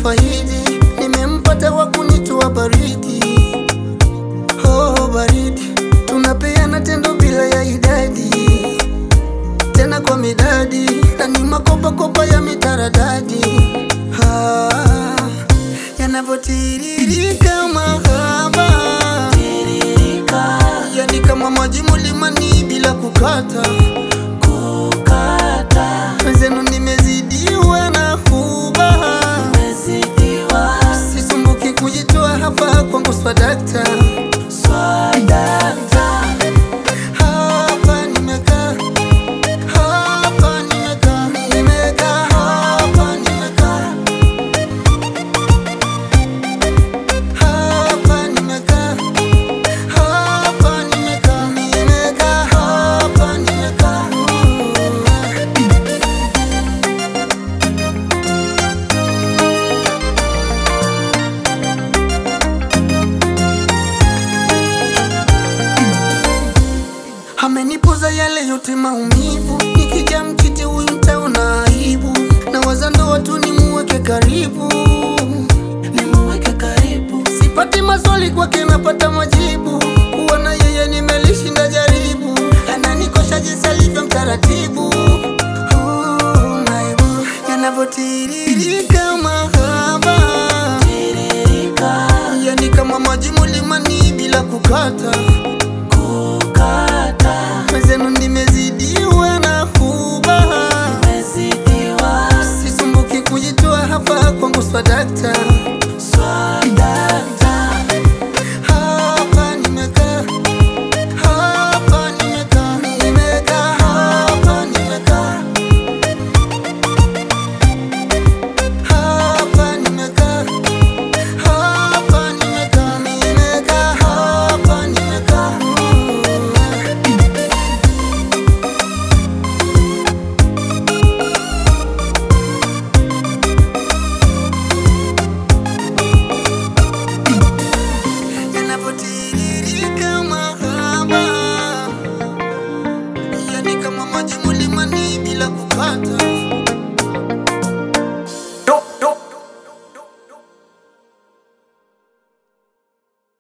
nifaidi, nimempata wa kunitoa baridi. Oh, baridi, tunapeana tendo bila ya idadi, tena kwa midadi, na ni makopakopa ya mitaradadi ah, yanavyotiririka mahaba, yani kama maji mlimani bila kukata Mwenzenu nimezidiwa na huba, sisumbuki kujitoa hapa kwangu swadakta. Hapa nimekaa, hapa nimekaa, nimekaa, hapa nimekaa, hapa nimekaa, hapa nimekaa, nimekaa, hapa nimekaa. Amenipoza yale yote maumivu, nikija mkiti huyu mtaona aibu, na waza ndoa tu nimuweke karibu, nimuweke karibu. Sipati maswali kwake, napata majibu, kuwa na yeye nimelishinda jaribu, ananikosha jinsi alivyo mtaratibu. Oh, maibu yanavyotiririka mahaba, yani kama maji mlimani bila kukata Mwenzenu nimezidiwa na huba, sisumbuki kujitoa hapa kwangu swadakta.